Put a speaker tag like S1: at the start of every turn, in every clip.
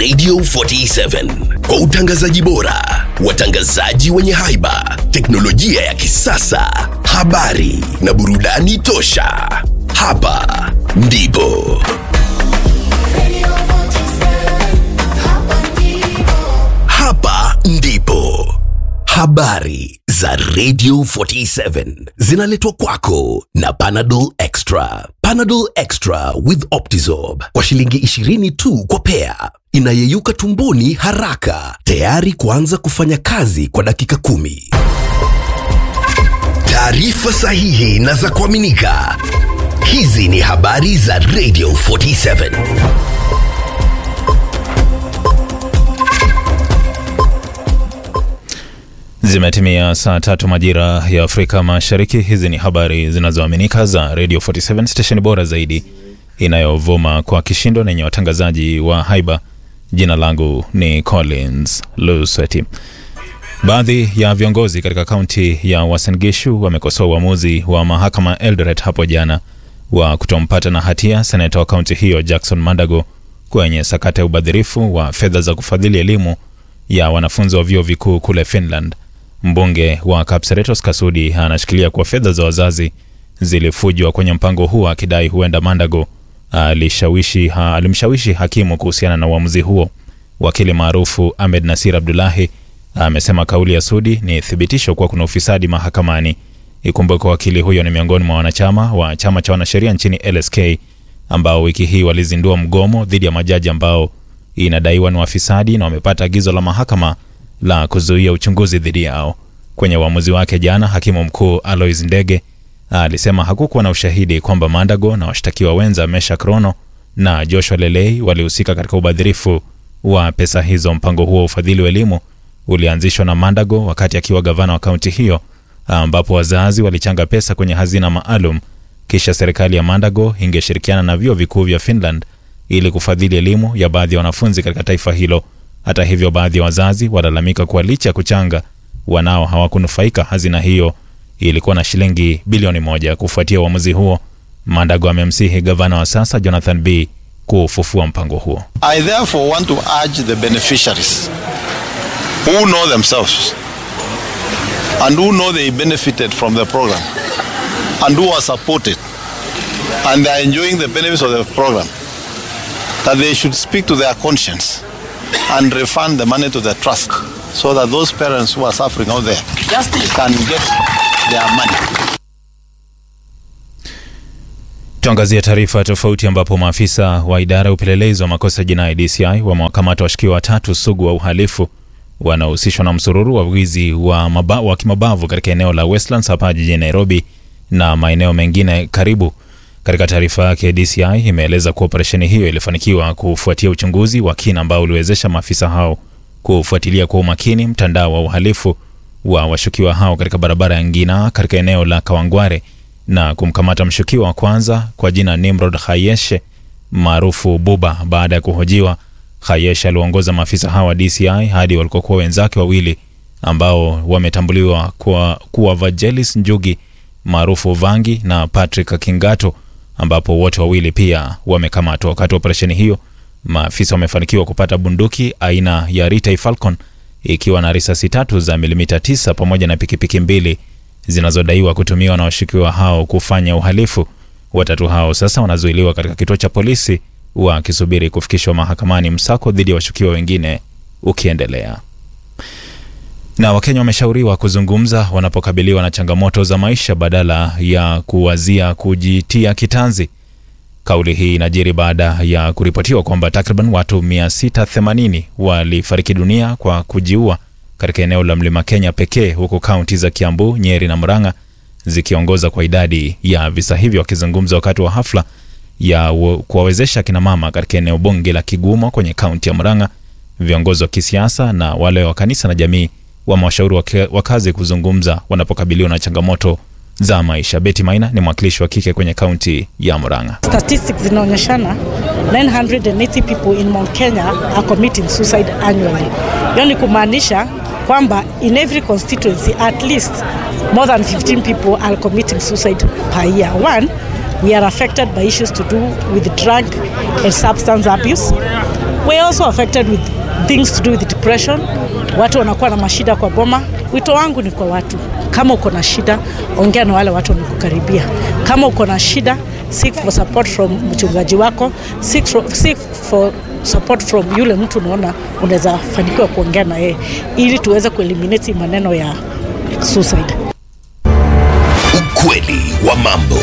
S1: Radio 47 kwa utangazaji bora, watangazaji wenye haiba, teknolojia ya kisasa, habari na burudani tosha. Hapa ndipo hapa ndipo habari za Radio 47 zinaletwa kwako na Panadol Extra. Panadol Extra with Optizorb kwa shilingi 20 tu kwa pea, inayeyuka tumboni haraka, tayari kuanza kufanya kazi kwa dakika kumi. Taarifa sahihi na za kuaminika. Hizi ni habari za Radio 47.
S2: Zimetimia saa tatu majira ya Afrika Mashariki. Hizi ni habari zinazoaminika za Radio 47 stesheni bora zaidi inayovuma kwa kishindo na yenye watangazaji wa haiba. Jina langu ni Collins Lusweti. Baadhi ya viongozi katika kaunti ya Uasin Gishu wamekosoa uamuzi wa mahakama Eldoret hapo jana wa kutompata na hatia seneta wa kaunti hiyo Jackson Mandago kwenye sakata ya ubadhirifu wa fedha za kufadhili elimu ya wanafunzi wa vyuo vikuu kule Finland. Mbunge wa Kapseret Kasudi anashikilia kuwa fedha za wazazi zilifujwa kwenye mpango huo, akidai huenda Mandago alishawishi ha, alimshawishi hakimu kuhusiana na uamuzi huo. Wakili maarufu Ahmed Nasir Abdullahi amesema kauli ya Sudi ni thibitisho kuwa kuna ufisadi mahakamani. Ikumbuke wakili huyo ni miongoni mwa wanachama wa chama cha wanasheria nchini LSK ambao wiki hii walizindua mgomo dhidi ya majaji ambao inadaiwa ni wafisadi na wamepata agizo la mahakama la kuzuia uchunguzi dhidi yao. Kwenye uamuzi wake jana, hakimu mkuu Alois Ndege alisema hakukuwa na ushahidi kwamba Mandago na washtakiwa wenza Mesha Krono na Joshua Lelei walihusika katika ubadhirifu wa pesa hizo. Mpango huo wa ufadhili wa elimu ulianzishwa na Mandago wakati akiwa gavana wa kaunti hiyo, ambapo wazazi walichanga pesa kwenye hazina maalum, kisha serikali ya Mandago ingeshirikiana na vyuo vikuu vya Finland ili kufadhili elimu ya baadhi ya wanafunzi katika taifa hilo. Hata hivyo, baadhi ya wazazi walalamika kuwa licha ya kuchanga, wanao hawakunufaika. Hazina hiyo ilikuwa na shilingi bilioni moja. Kufuatia uamuzi huo, Mandago amemsihi gavana wa sasa Jonathan B kufufua mpango huo.
S3: I therefore want to urge the beneficiaries who know themselves and who know they benefited from the program and who are supported and they are enjoying the benefits of the program that they should speak to their conscience and refund the money to the trust so that those parents who are suffering out there can get their money.
S2: Tuangazie taarifa tofauti ambapo maafisa wa idara ya upelelezi wa makosa jinai DCI wamewakamata washukiwa watatu sugu wa uhalifu wanaohusishwa na msururu wa wizi wa, maba, wa kimabavu katika eneo la Westlands hapa jijini Nairobi na maeneo mengine karibu. Katika taarifa yake, DCI imeeleza kuwa operesheni hiyo ilifanikiwa kufuatia uchunguzi wa kina ambao uliwezesha maafisa hao kufuatilia kwa umakini mtandao wa uhalifu wa washukiwa hao katika barabara ya Ngina katika eneo la Kawangware na kumkamata mshukiwa wa kwanza kwa jina Nimrod Khayeshe maarufu Buba. Baada ya kuhojiwa, Khayeshe aliongoza maafisa hao wa DCI hadi walikokuwa wenzake wawili ambao wametambuliwa kwa kuwa Vagelis Njugi maarufu Vangi na Patrick Kingato ambapo wote wawili pia wamekamatwa. Wakati wa operesheni hiyo, maafisa wamefanikiwa kupata bunduki aina ya Ritai Falcon ikiwa na risasi tatu za milimita tisa pamoja na pikipiki mbili zinazodaiwa kutumiwa na washukiwa hao kufanya uhalifu. Watatu hao sasa wanazuiliwa katika kituo cha polisi wakisubiri kufikishwa mahakamani, msako dhidi ya washukiwa wengine ukiendelea. Na Wakenya wameshauriwa kuzungumza wanapokabiliwa na changamoto za maisha badala ya kuwazia kujitia kitanzi. Kauli hii inajiri baada ya kuripotiwa kwamba takriban watu 680 walifariki dunia kwa kujiua katika eneo la Mlima Kenya pekee, huku kaunti za Kiambu, Nyeri na Murang'a zikiongoza kwa idadi ya visa hivyo. Wakizungumza wakati wa hafla ya kuwawezesha kina mama katika eneo bunge la Kigumo kwenye kaunti ya Murang'a, viongozi wa kisiasa na wale wa kanisa na jamii wamewashauri wakazi kuzungumza wanapokabiliwa na changamoto za maisha. Betty Maina ni mwakilishi wa kike kwenye kaunti ya Murang'a.
S4: Statistics zinaonyeshana 980 people in Mount Kenya are committing suicide annually. Hiyo ni kumaanisha kwamba in every constituency at least more than 15 people are committing suicide per year. One, we are affected by issues to do with drug and substance abuse. we are also affected with things to do with depression. Watu wanakuwa na mashida kwa boma. Wito wangu ni kwa watu, kama uko na shida, ongea na wale watu wanakukaribia. Kama uko na shida, seek for support from mchungaji wako, seek for, seek for support from yule mtu unaona unaweza fanikiwa kuongea na yeye, ili tuweze kueliminate maneno ya suicide.
S1: Ukweli wa mambo.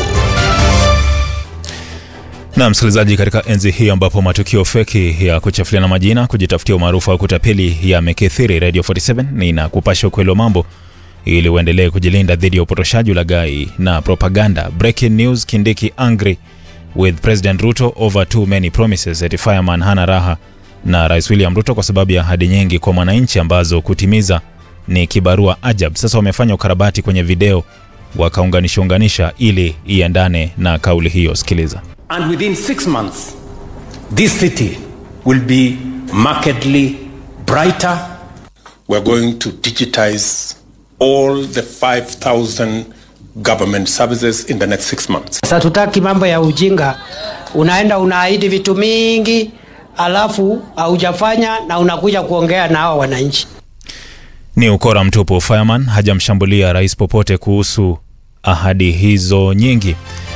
S2: Na msikilizaji, katika enzi hii ambapo matukio feki ya kuchafuliana majina, kujitafutia umaarufu wa kutapeli yamekithiri, Radio 47 ninakupasha ukweli wa mambo ili uendelee kujilinda dhidi ya upotoshaji, ulaghai na propaganda. Breaking news: Kindiki angry with President Ruto over too many promises. Eti fireman hana raha na Rais William Ruto kwa sababu ya ahadi nyingi kwa mwananchi ambazo kutimiza ni kibarua ajab. Sasa wamefanya ukarabati kwenye video wakaunganisha unganisha ili iendane na kauli hiyo. Sikiliza.
S5: And within six months, this city will be markedly brighter.
S6: We're going to digitize all the 5,000 government services in the next six months.
S7: Sasa tutaki mambo ya ujinga, unaenda unaahidi vitu mingi alafu haujafanya na unakuja kuongea na hawa wananchi.
S2: Ni ukora mtupu. Fireman hajamshambulia rais popote kuhusu ahadi hizo nyingi.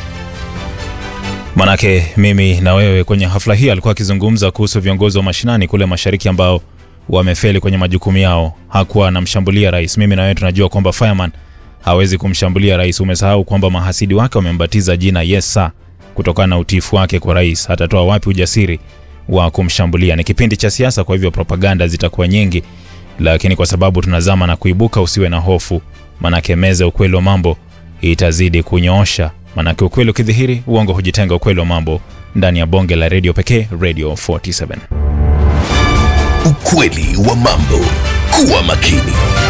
S2: Manake mimi na wewe kwenye hafla hii alikuwa akizungumza kuhusu viongozi wa mashinani kule mashariki ambao wamefeli kwenye majukumu yao. Hakuwa anamshambulia rais. Mimi na wewe tunajua kwamba Fireman hawezi kumshambulia rais. Umesahau kwamba mahasidi wake wamembatiza jina Yes Sir kutokana na utiifu wake kwa rais. Atatoa wapi ujasiri wa kumshambulia? Ni kipindi cha siasa, kwa hivyo propaganda zitakuwa nyingi, lakini kwa sababu tunazama na kuibuka, usiwe na hofu, manake meza ukweli wa mambo itazidi kunyoosha. Manake ukweli ukidhihiri, uongo hujitenga. Ukweli wa mambo ndani ya bonge la redio pekee, Radio 47.
S1: Ukweli wa mambo. Kuwa makini.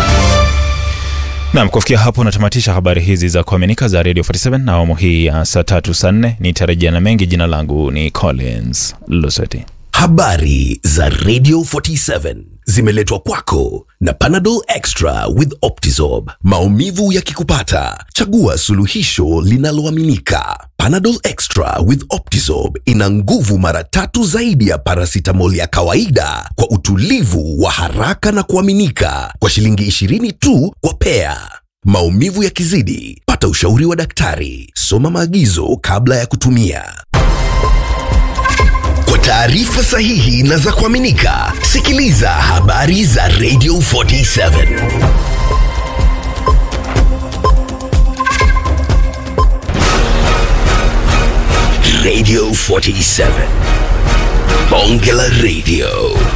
S2: Naam, kufikia hapo natamatisha habari hizi za kuaminika za Radio 47 na awamu hii ya saa tatu saa nne. Nitarejea na mengi. Jina langu ni Collins Luseti.
S1: Habari za Radio 47 zimeletwa kwako na Panadol Extra with Optizorb. Maumivu yakikupata, chagua suluhisho linaloaminika. Panadol Extra with Optizorb ina nguvu mara tatu zaidi ya paracetamol ya kawaida kwa utulivu wa haraka na kuaminika kwa shilingi 20 tu kwa pea. Maumivu yakizidi, pata ushauri wa daktari. Soma maagizo kabla ya kutumia. Kwa taarifa sahihi na za kuaminika, sikiliza habari za Radio 47. Radio 47. Bonge la Radio.